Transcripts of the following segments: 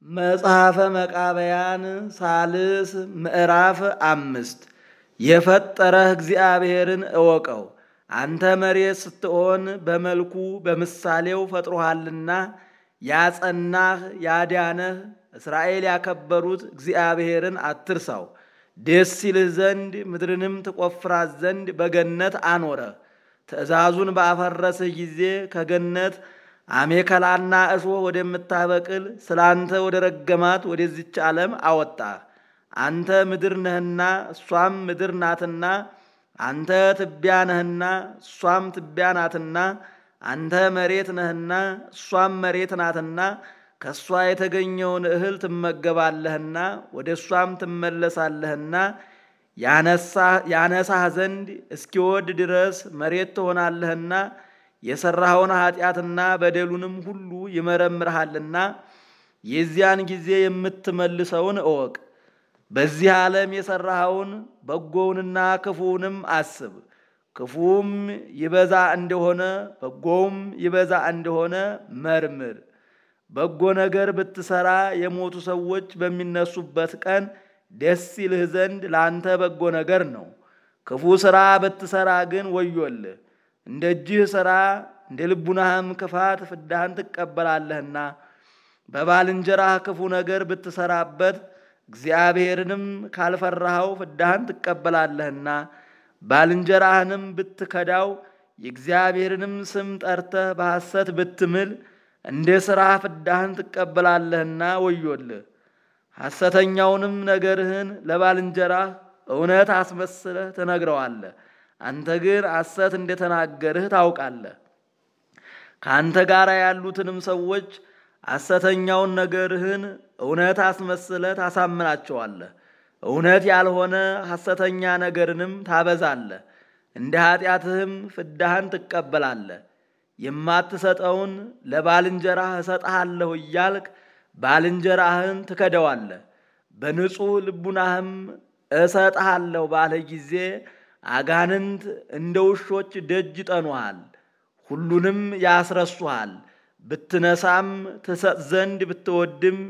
መጽሐፈ መቃብያን ሳልስ ምዕራፍ አምስት የፈጠረህ እግዚአብሔርን እወቀው። አንተ መሬት ስትሆን በመልኩ በምሳሌው ፈጥሮሃልና ያጸናህ ያዳነህ እስራኤል ያከበሩት እግዚአብሔርን አትርሳው። ደስ ይልህ ዘንድ ምድርንም ትቆፍራት ዘንድ በገነት አኖረህ። ትእዛዙን ባፈረስህ ጊዜ ከገነት አሜከላና እሾህ ወደምታበቅል ስላንተ ወደ ረገማት ወደዚች ዓለም አወጣህ። አንተ ምድር ነህና እሷም ምድር ናትና፣ አንተ ትቢያ ነህና እሷም ትቢያ ናትና፣ አንተ መሬት ነህና እሷም መሬት ናትና፣ ከእሷ የተገኘውን እህል ትመገባለህና ወደ እሷም ትመለሳለህና ያነሳህ ዘንድ እስኪወድ ድረስ መሬት ትሆናለህና የሠራኸውን ኃጢአትና በደሉንም ሁሉ ይመረምርሃልና የዚያን ጊዜ የምትመልሰውን እወቅ። በዚህ ዓለም የሠራኸውን በጎውንና ክፉውንም አስብ። ክፉውም ይበዛ እንደሆነ በጎውም ይበዛ እንደሆነ መርምር። በጎ ነገር ብትሠራ የሞቱ ሰዎች በሚነሱበት ቀን ደስ ይልህ ዘንድ ለአንተ በጎ ነገር ነው። ክፉ ሥራ ብትሠራ ግን ወዮልህ። እንደ እጅህ ሥራ እንደ ልቡናህም ክፋት ፍዳህን ትቀበላለህና። በባልንጀራህ ክፉ ነገር ብትሠራበት እግዚአብሔርንም ካልፈራኸው ፍዳህን ትቀበላለህና። ባልንጀራህንም ብትከዳው የእግዚአብሔርንም ስም ጠርተህ በሐሰት ብትምል እንደ ሥራህ ፍዳህን ትቀበላለህና ወዮልህ። ሐሰተኛውንም ነገርህን ለባልንጀራህ እውነት አስመስለህ ትነግረዋለህ። አንተ ግን ሐሰት እንደተናገርህ ታውቃለህ። ከአንተ ጋር ያሉትንም ሰዎች ሐሰተኛውን ነገርህን እውነት አስመስለህ ታሳምናቸዋለህ። እውነት ያልሆነ ሐሰተኛ ነገርንም ታበዛለህ። እንደ ኃጢአትህም ፍዳህን ትቀበላለህ። የማትሰጠውን ለባልንጀራህ እሰጥሃለሁ እያልክ ባልንጀራህን ትከደዋለህ። በንጹሕ ልቡናህም እሰጥሃለሁ ባልህ ጊዜ አጋንንት እንደ ውሾች ደጅ ይጠኑሃል፣ ሁሉንም ያስረሱሃል። ብትነሳም ትሰጥ ዘንድ ብትወድም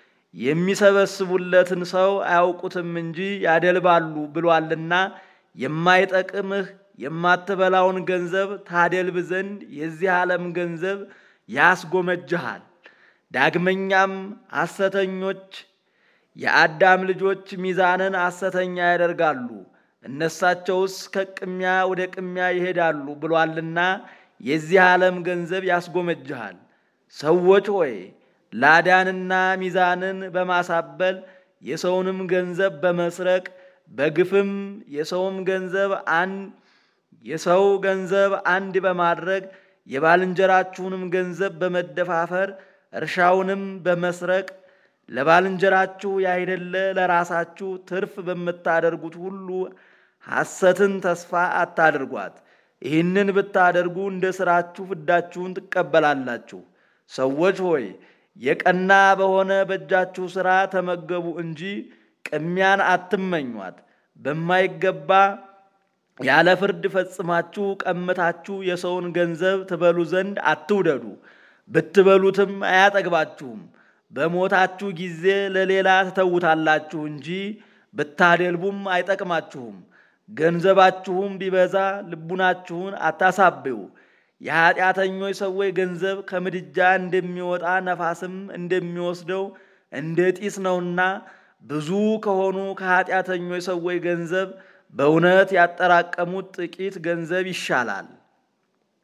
የሚሰበስቡለትን ሰው አያውቁትም እንጂ ያደልባሉ ብሏልና የማይጠቅምህ የማትበላውን ገንዘብ ታደልብ ዘንድ የዚህ ዓለም ገንዘብ ያስጎመጅሃል። ዳግመኛም ሐሰተኞች የአዳም ልጆች ሚዛንን ሐሰተኛ ያደርጋሉ፣ እነሳቸውስ ከቅሚያ ወደ ቅሚያ ይሄዳሉ ብሏልና የዚህ ዓለም ገንዘብ ያስጎመጅሃል። ሰዎች ሆይ ላዳንና ሚዛንን በማሳበል የሰውንም ገንዘብ በመስረቅ በግፍም የሰውም ገንዘብ አንድ የሰው ገንዘብ አንድ በማድረግ የባልንጀራችሁንም ገንዘብ በመደፋፈር እርሻውንም በመስረቅ ለባልንጀራችሁ ያይደለ ለራሳችሁ ትርፍ በምታደርጉት ሁሉ ሐሰትን ተስፋ አታድርጓት። ይህንን ብታደርጉ እንደ ሥራችሁ ፍዳችሁን ትቀበላላችሁ። ሰዎች ሆይ የቀና በሆነ በእጃችሁ ሥራ ተመገቡ እንጂ ቅሚያን አትመኟት። በማይገባ ያለ ፍርድ ፈጽማችሁ ቀምታችሁ የሰውን ገንዘብ ትበሉ ዘንድ አትውደዱ። ብትበሉትም አያጠግባችሁም። በሞታችሁ ጊዜ ለሌላ ትተውታላችሁ እንጂ ብታደልቡም አይጠቅማችሁም። ገንዘባችሁም ቢበዛ ልቡናችሁን አታሳብዩ። የኀጢአተኞች ሰዎች ገንዘብ ከምድጃ እንደሚወጣ ነፋስም እንደሚወስደው እንደ ጢስ ነውና ብዙ ከሆኑ ከኀጢአተኞች ሰዎች ገንዘብ በእውነት ያጠራቀሙት ጥቂት ገንዘብ ይሻላል።